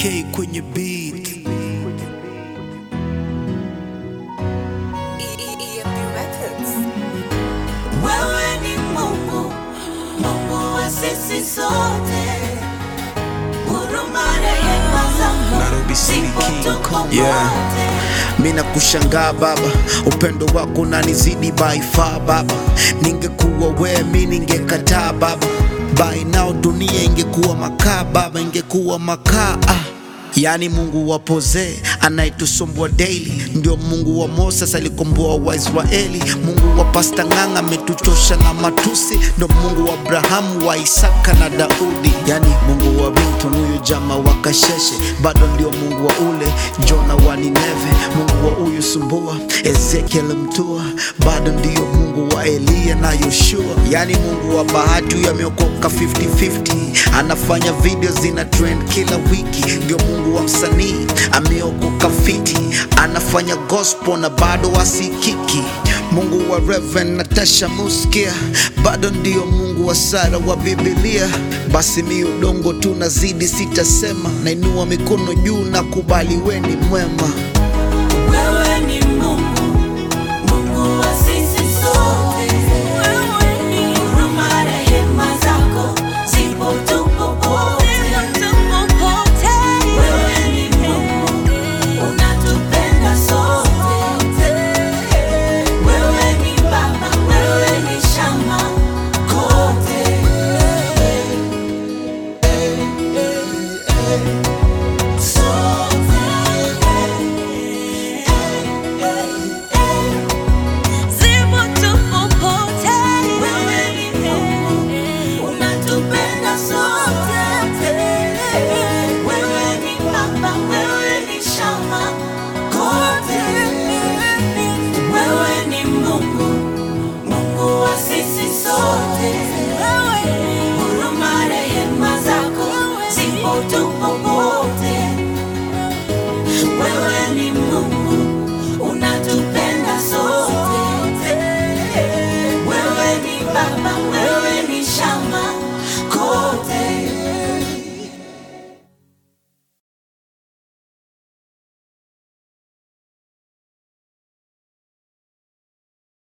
K kwenye beat. EMP Records. Wewe ni Mungu, Mungu wa sisi sote. Huruma, rehema zako Nairobi City zipo King tuko Kong. Yeah. wote. Mina kushangaa baba, upendo wako unanizidi by far baba. Ningekuwa wewe mi ningekataa baba, by now dunia ingekuwa makaa baba, ingekuwa makaa ah. Yaani Mungu wa Poze anayetusumbua daily, ndio Mungu wa Moses alikomboa Waisraeli. Mungu wa Pasta Ng'ang'a ametuchosha na matusi, ndio Mungu wa Abrahamu, wa Isaka na Daudi. Yaani Mungu wa Binton, huyu jama wa Kasheshe, bado ndio Mungu wa ule Jona wa Nineve. Mungu wa huyu Sumbua, Ezekiel Mtua, bado ndio Mungu wa Eliya na Yoshua. Yaani Mungu wa Bahati, huyu ameokoka 50-50, anafanya video zina trend kila wiki. Ndio Mungu wa msanii, ameokoka fiti, anafanya gospel na bado asikiki. Mungu wa Reverend Natasha Muskia, bado ndio Mungu wa Sara wa Biblia. Basi mi udongo tu nazidi, sitasema, nainua mikono juu na kubali, we ni mwema. Wewe ni Mungu, Mungu wa sisi sote. Huruma, rehema zako zipo tupo wote. Wewe ni Mungu, unatupenda sote. Wewe ni Baba, wewe ni shamba kote. Wewe ni Mungu, unatupenda sote. Wewe ni Baba, wewe ni shamba kote. Wewe ni Mungu, Mungu wa sisi sote.